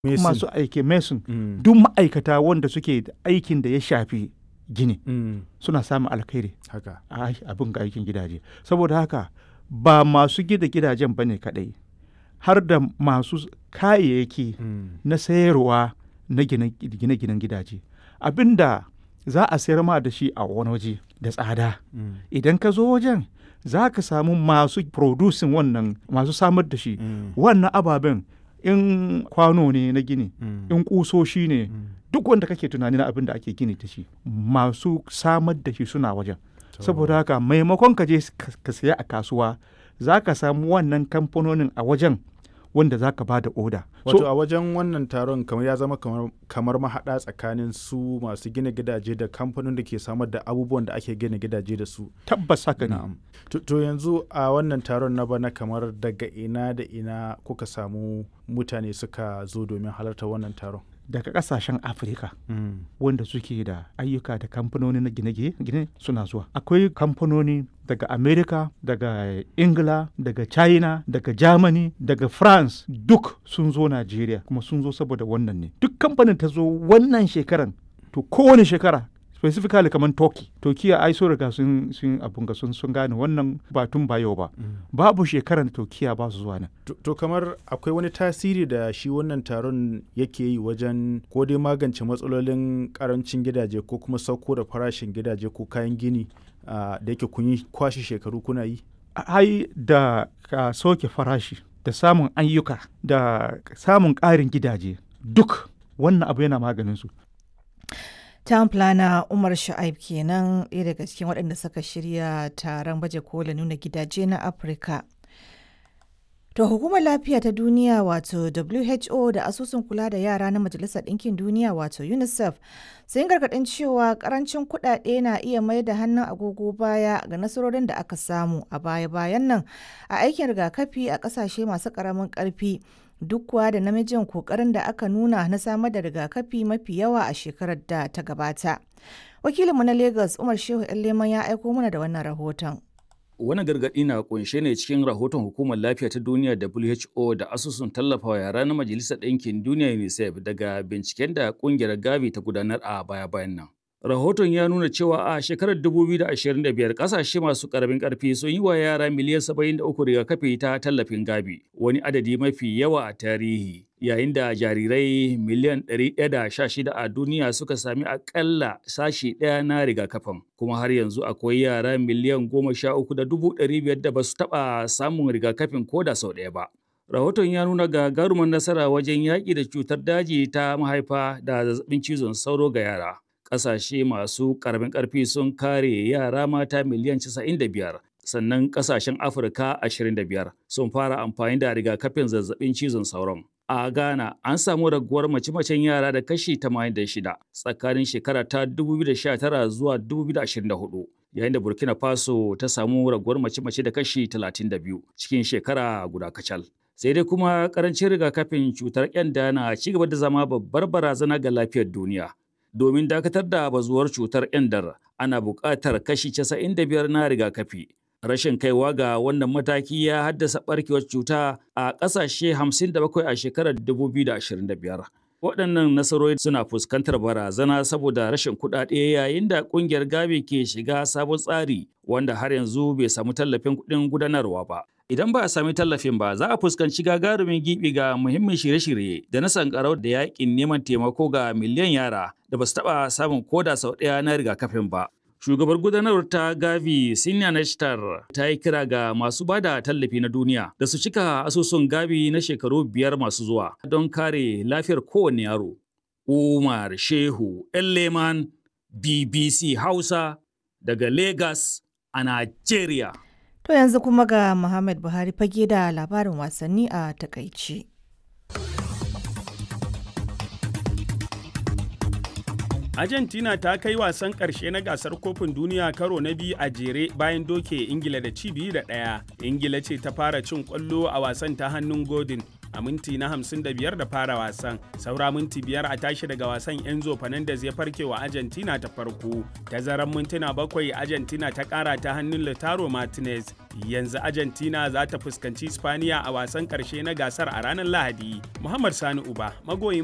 Mason. masu aiki mason Mm. duk ma'aikata wanda suke da aikin da ya shafi gini Mm. suna samun alkhairi haka a ai- abin ga aikin gidaje saboda haka ba masu gida gidajen bane kadai har da masu s- kayayyaki Mm. na sayarwa na gine- gine-ginen gidaje abinda za a sayar ma da shi a wani waje da tsada Mm. idan ka zo wajen za ka samu masu producing wannan masu samar da shi Mm. wannan ababen in kwano ne na gini Mm. in kusoshi ne Mm. duk wanda kake tunani na abin da ake gini da shi masu samar da shi suna wajen To. saboda haka maimakon ka je ka ka saya a kasuwa za ka samu wannan kamfanonin a wajen wanda za ka ba da oda wato a wajen wannan taron kamar ya zama kamar, kamar mahaɗa tsakanin su masu gina gidaje da kamfanin da ke samar da abubuwan da ake gina gidaje da su tabbas haka ne na'am to, to yanzu a wannan taron na bana kamar daga ina da ina kuka samu mutane suka zo domin halarta wannan taron daga kasashen afirka mm. wanda suke da ayyuka da kamfanoni na gine-gine suna zuwa akwai kamfanoni daga america daga ingila daga china daga germany daga france duk sun zo nigeria kuma sun zo saboda wannan ne duk kamfanin ta zo wannan shekaran to kowane shekara specifically kamar turkey turkiya ai so riga sun sun abun ga sun sun gane wannan ba tun ba yau ba babu shekaran turkiya ba su zuwa nan to, to kamar akwai wani tasiri da shi wannan taron yake yi wajen ko dai magance matsalolin karancin gidaje ko kuma sauko da farashin gidaje ko kayan gini ah, da yake kun yi kwashe shekaru kuna yi ai da ka soke farashi da samun ayyuka da samun ƙarin gidaje duk wannan abu yana maganin su Town planner Umar Sha'ib kenan ɗaya daga cikin waɗanda suka shirya taron baje kola nuna gidaje na Afirka. To hukumar lafiya ta duniya wato WHO da asusun kula da yara na Majalisar Ɗinkin Duniya wato UNICEF sun gargaɗin cewa ƙarancin kuɗaɗe na iya mai da hannun agogo baya ga nasarorin da aka samu a baya-bayan nan a aikin rigakafi a ƙasashe masu ƙaramin ƙarfi duk kuwa da namijin ƙoƙarin da aka nuna na samar da rigakafi mafi yawa a shekarar da ta gabata. Wakilinmu na Lagos Umar Shehu Leman ya aiko mana da wannan rahoton. Wani gargaɗi na kunshe ne cikin rahoton Hukumar Lafiya ta Duniya WHO da asusun tallafawa yara na Majalisar Ɗinkin Duniya UNICEF daga binciken da ƙungiyar Gavi ta gudanar a baya-bayan nan. Rahoton ya nuna cewa a shekarar 2025 ƙasashe masu ƙaramin ƙarfi sun yi wa yara miliyan 73 rigakafi ta tallafin Gavi, wani adadi mafi yawa a tarihi. Yayin da jarirai miliyan 116 a duniya suka sami akalla sashi ɗaya na rigakafin, kuma har yanzu akwai yara miliyan 13,500 da ba su taɓa samun rigakafin ko da sau ɗaya ba. Rahoton ya nuna gagarumar nasara wajen yaƙi da cutar daji ta mahaifa da zazzabin cizon sauro ga yara. Ƙasashe masu ƙaramin ƙarfi sun kare yara mata miliyan 95, sannan ƙasashen Afirka 25 sun fara amfani da rigakafin zazzabin cizon sauron. A Ghana an samu raguwar mace-macen yara da kashi 86 tsakanin shekara ta 2019 zuwa 2024. yayin da Burkina Faso ta samu raguwar mace-mace da kashi 32 cikin shekara guda kacal. Sai dai kuma karancin rigakafin cutar kyanda na ci gaba da zama babbar barazana ga lafiyar duniya. Domin dakatar da bazuwar cutar kyandar ana buƙatar kashi 95 na rigakafi. Rashin kaiwa ga wannan mataki ya haddasa ɓarkewar cuta a ƙasashe 57 a shekarar 2025. waɗannan nasarori suna fuskantar barazana saboda rashin kuɗaɗe yayin da ƙungiyar gavi ke shiga sabon tsari wanda har yanzu bai samu tallafin kuɗin gudanarwa ba idan ba a sami tallafin ba za a fuskanci gagarumin gibi ga muhimmin shirye-shirye da na sankarau da yakin neman taimako ga miliyan yara da ba su taɓa samun koda sau ɗaya na rigakafin ba Shugabar gudanarwar ta Gavi Sinya Nashtar ta yi kira ga masu ba da tallafi na duniya da su cika asusun Gavi na shekaru biyar masu zuwa don kare lafiyar kowane yaro. Umar Shehu Leman BBC Hausa daga Lagos a Najeriya. To yanzu kuma ga Muhammad Buhari fage da labarin wasanni a takaici. Argentina ta kai wasan ƙarshe na gasar kofin duniya karo na biyu a jere bayan doke Ingila da ci biyu da ɗaya. Ingila ce ta fara cin ƙwallo a wasan ta hannun Godin a minti na 55 da fara wasan. Saura minti biyar a tashi daga wasan Enzo Fernandez ya farke wa Argentina ta farko. Tazaran mintuna bakwai Argentina ta kara ta hannun Lautaro Martinez. Yanzu Argentina za ta fuskanci Spaniya a wasan karshe na gasar a ranar Lahadi. Muhammad Sani Uba, magoyin